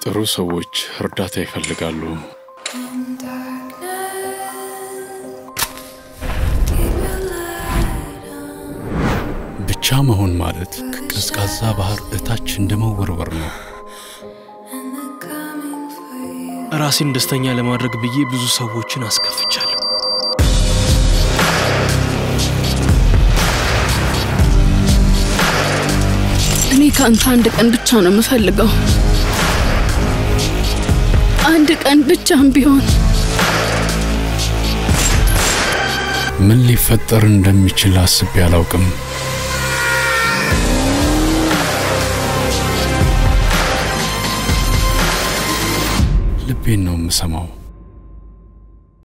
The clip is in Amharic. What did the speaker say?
ጥሩ ሰዎች እርዳታ ይፈልጋሉ። ብቻ መሆን ማለት ከቀዝቃዛ ባህር እታች እንደ መወርወር ነው። ራሴን ደስተኛ ለማድረግ ብዬ ብዙ ሰዎችን አስከፍቻለሁ። እኔ ከአንተ አንድ ቀን ብቻ ነው የምፈልገው። አንድ ቀን ብቻም ቢሆን ምን ሊፈጠር እንደሚችል አስቤ አላውቅም። ልቤን ነው የምሰማው።